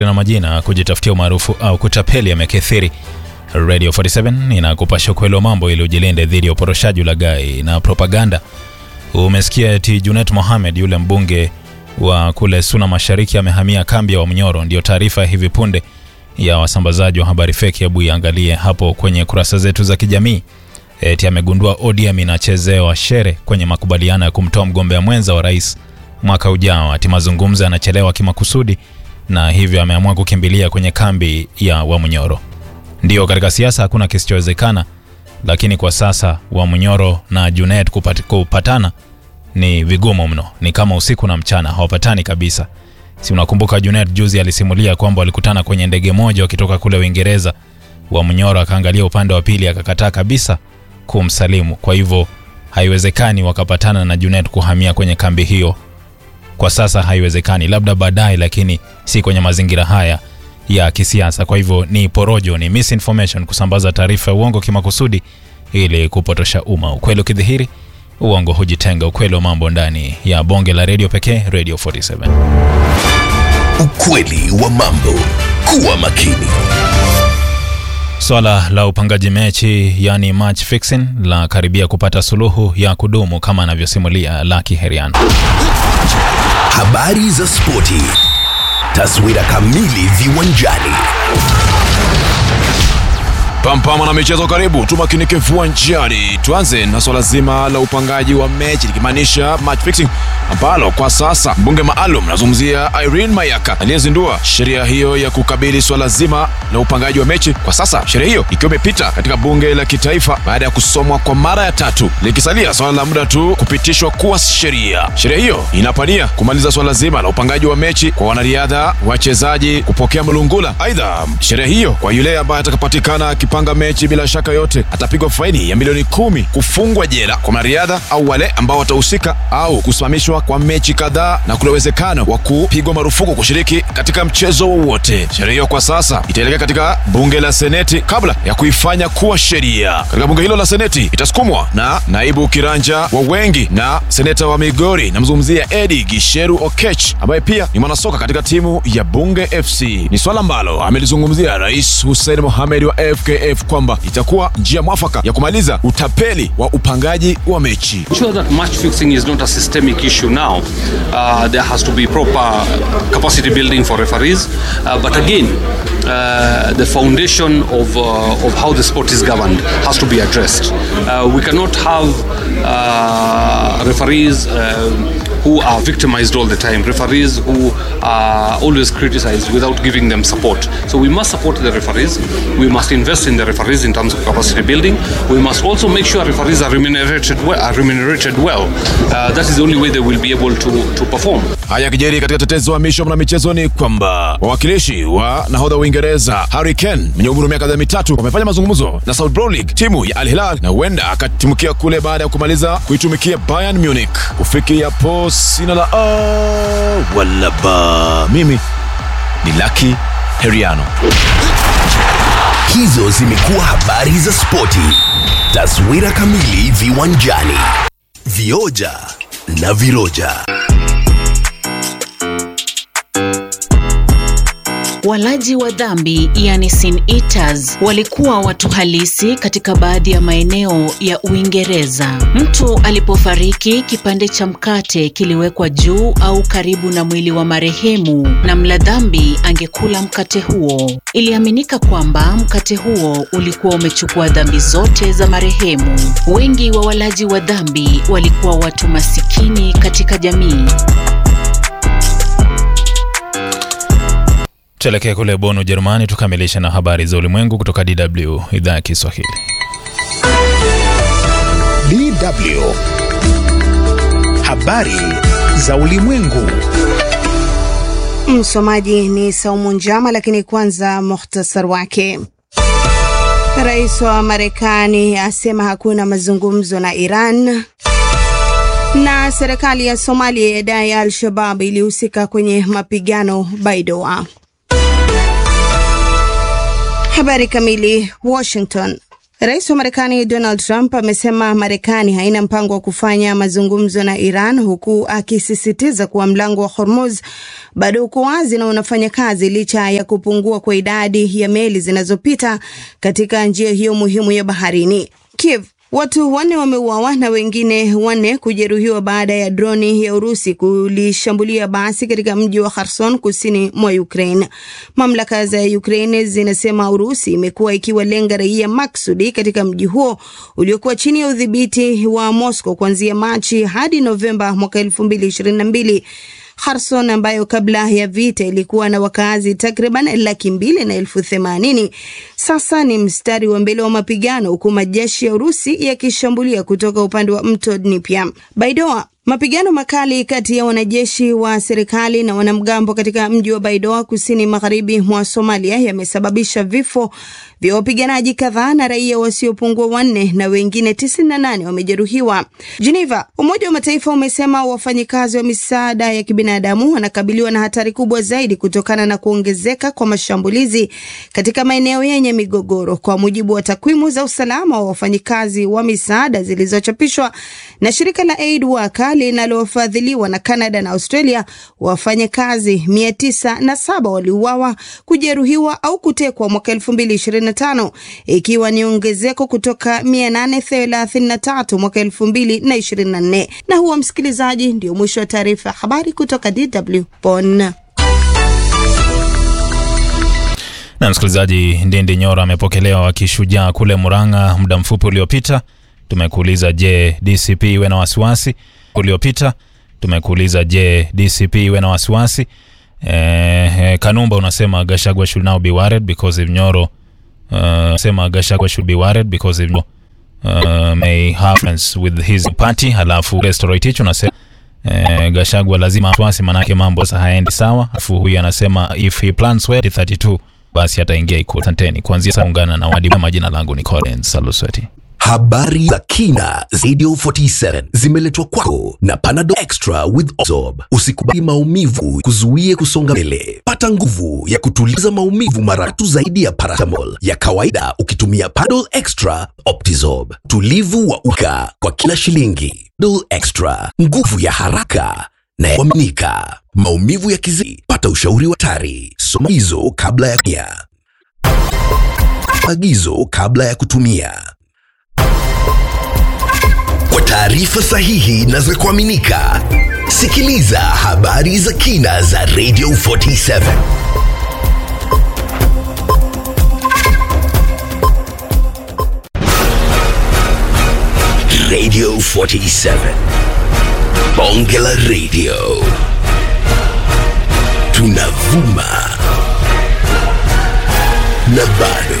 na majina kujitafutia umaarufu au kutapeli yamekithiri. Radio 47 inakupasha ukweli wa mambo ili ujilinde dhidi ya uporoshaji, ulaghai na propaganda. Umesikia eti Junet Mohamed yule mbunge wa kule Suna Mashariki amehamia kambi ya Wamnyoro. Ndio taarifa ya hivi punde ya wasambazaji wa habari feki. Hebu iangalie hapo kwenye kurasa zetu za kijamii. Eti amegundua ODM inachezewa shere kwenye makubaliano ya kumtoa mgombea mwenza wa rais mwaka ujao. Ati mazungumzo yanachelewa kimakusudi na hivyo ameamua kukimbilia kwenye kambi ya Wamnyoro. Ndio, katika siasa hakuna kisichowezekana, lakini kwa sasa Wamnyoro na Junet kupat, kupatana ni vigumu mno, ni kama usiku na mchana, hawapatani kabisa. Si unakumbuka Junet juzi alisimulia kwamba walikutana kwenye ndege moja wakitoka kule Uingereza. Wamnyoro akaangalia upande wa pili akakataa kabisa kumsalimu. Kwa hivyo haiwezekani wakapatana na Junet kuhamia kwenye kambi hiyo kwa sasa haiwezekani, labda baadaye, lakini si kwenye mazingira haya ya kisiasa. Kwa hivyo ni porojo, ni misinformation, kusambaza taarifa ya uongo kimakusudi ili kupotosha umma. Ukweli ukidhihiri, uongo hujitenga. Ukweli wa mambo ndani ya bonge la redio pekee, Radio 47. Ukweli wa mambo. Kuwa makini. Swala la upangaji mechi yani match fixing la karibia kupata suluhu ya kudumu kama anavyosimulia Lucky Herian. Habari za spoti. Taswira kamili viwanjani. Pampama na michezo, karibu tumakinike viwanjani. Tuanze na swala zima la upangaji wa mechi likimaanisha match fixing, ambalo kwa sasa mbunge maalum nazungumzia Irene Mayaka aliyezindua sheria hiyo ya kukabili swala zima la upangaji wa mechi. Kwa sasa sheria hiyo ikiwa imepita katika bunge la kitaifa baada ya kusomwa kwa mara ya tatu, likisalia swala la muda tu kupitishwa kuwa sheria. Sheria hiyo inapania kumaliza swala zima la upangaji wa mechi kwa wanariadha, wachezaji kupokea mlungula. Aidha, sheria hiyo kwa yule ambaye atakapatikana panga mechi bila shaka yote atapigwa faini ya milioni kumi, kufungwa jela kwa wanariadha au wale ambao watahusika au kusimamishwa kwa mechi kadhaa na kuna uwezekano wa kupigwa marufuku kushiriki katika mchezo wowote. Sheria hiyo kwa sasa itaelekea katika bunge la seneti kabla ya kuifanya kuwa sheria. Katika bunge hilo la seneti itasukumwa na naibu kiranja wa wengi na seneta wa Migori, namzungumzia Edi Gisheru Okech ambaye pia ni mwanasoka katika timu ya Bunge FC. Ni swala ambalo amelizungumzia Rais Hussein Mohamed wa FK FKF kwamba itakuwa njia mwafaka ya kumaliza utapeli wa upangaji wa mechi. Sure that match fixing is not a systemic issue now. Uh, there has to be proper capacity building for referees. Uh, but again, uh, the foundation of, uh, of how the sport is governed has to be addressed. Uh, we cannot have uh, referees uh, who are victimized all the time, referees who are always criticized without giving them support. So we must support the referees. We must invest in the referees in terms of capacity building. We must also make sure referees are remunerated well. Are remunerated well. Uh, that is the only way they will be able to, to perform. Haya kijeri katika tetezi wa misho na michezo ni kwamba wawakilishi wa nahodha wa Uingereza Harry Kane mwenye umri wa miaka mitatu wamefanya mazungumzo na Saudi Pro League timu ya Al Hilal na huenda akatimukia kule baada ya kumaliza kuitumikia Bayern Munich. Kufikia po sina la oh, wala ba mimi ni Lucky Heriano. Hizo zimekuwa habari za spoti. Taswira kamili viwanjani. Vioja na viroja. Walaji wa dhambi yani sin eaters walikuwa watu halisi katika baadhi ya maeneo ya Uingereza. Mtu alipofariki, kipande cha mkate kiliwekwa juu au karibu na mwili wa marehemu, na mla dhambi angekula mkate huo. Iliaminika kwamba mkate huo ulikuwa umechukua dhambi zote za marehemu. Wengi wa walaji wa dhambi walikuwa watu masikini katika jamii. Tuelekee kule Bonn, Ujerumani, tukamilishe na habari za ulimwengu kutoka DW idhaa ya Kiswahili. DW habari za ulimwengu. Msomaji ni Saumu Njama, lakini kwanza muhtasar wake. Rais wa Marekani asema hakuna mazungumzo na Iran, na serikali ya Somalia yadai Al-Shabab ilihusika kwenye mapigano Baidoa. Habari kamili. Washington. Rais wa Marekani Donald Trump amesema Marekani haina mpango wa kufanya mazungumzo na Iran, huku akisisitiza kuwa mlango wa Hormuz bado uko wazi na unafanya kazi licha ya kupungua kwa idadi ya meli zinazopita katika njia hiyo muhimu ya baharini. Kiev Watu wanne wameuawa na wengine wanne kujeruhiwa baada ya droni ya Urusi kulishambulia basi katika mji wa Kherson kusini mwa Ukraine. Mamlaka za Ukraine zinasema Urusi imekuwa ikiwalenga raia maksudi katika mji huo uliokuwa chini ya udhibiti wa Moscow kuanzia Machi hadi Novemba mwaka 2022. Kherson ambayo kabla ya vita ilikuwa na wakazi takriban laki mbili na elfu themanini sasa ni mstari wa mbele wa mapigano huku majeshi ya Urusi yakishambulia kutoka upande wa mto Dnipro. Baidoa Mapigano makali kati ya wanajeshi wa serikali na wanamgambo katika mji wa Baidoa kusini magharibi mwa Somalia yamesababisha vifo vya wapiganaji kadhaa na raia wasiopungua wanne na wengine 98 wamejeruhiwa. Geneva, Umoja wa Mataifa umesema wafanyikazi wa misaada ya kibinadamu wanakabiliwa na hatari kubwa zaidi kutokana na kuongezeka kwa mashambulizi katika maeneo yenye migogoro, kwa mujibu wa takwimu za usalama wa wafanyikazi wa misaada zilizochapishwa na shirika la Aid Worker linalofadhiliwa na Canada na Australia. Wafanyakazi mia tisa na saba waliuawa, kujeruhiwa au kutekwa mwaka 2025 ikiwa ni ongezeko kutoka 833 mwaka 2024. Na huo msikilizaji, ndio mwisho wa taarifa ya habari kutoka DW Bonn. Na msikilizaji, Ndindi Nyora amepokelewa wakishujaa kule Murang'a muda mfupi uliopita. Tumekuuliza, je, DCP iwe na wasiwasi? Uliopita tumekuuliza, je, DCP iwe na wasiwasi? Eh, eh, Kanumba unasema Gashagwa should now be worried because if Nyoro uh, sema Gashagwa should be worried because if uh, may have friends with his party. Halafu Restoroitich unasema eh, Gashagwa lazima wasiwasi, manake mambo sasa haendi sawa. Alafu huyu anasema if he plans well 32 basi ataingia Ikulu. Asanteni kuanzia sasa, ungana na wadi. Majina langu ni Collins Salusweti. Habari za kina Radio 47 zimeletwa kwako na Panadol Extra with Ozorb. Usikubali maumivu kuzuie kusonga mbele. Pata nguvu ya kutuliza maumivu mara tatu zaidi ya paracetamol ya kawaida ukitumia Panadol Extra Optizorb. Tulivu wa uka kwa kila shilingi. Panadol Extra, nguvu ya haraka na ya kuaminika. Maumivu ya kizi, pata ushauri wa tari. Soma agizo kabla ya kutumia. Agizo kabla ya kutumia. Kwa taarifa sahihi na za kuaminika, sikiliza habari za kina za Radio 47. Radio 47. Bonge la Radio. Tunavuma na bado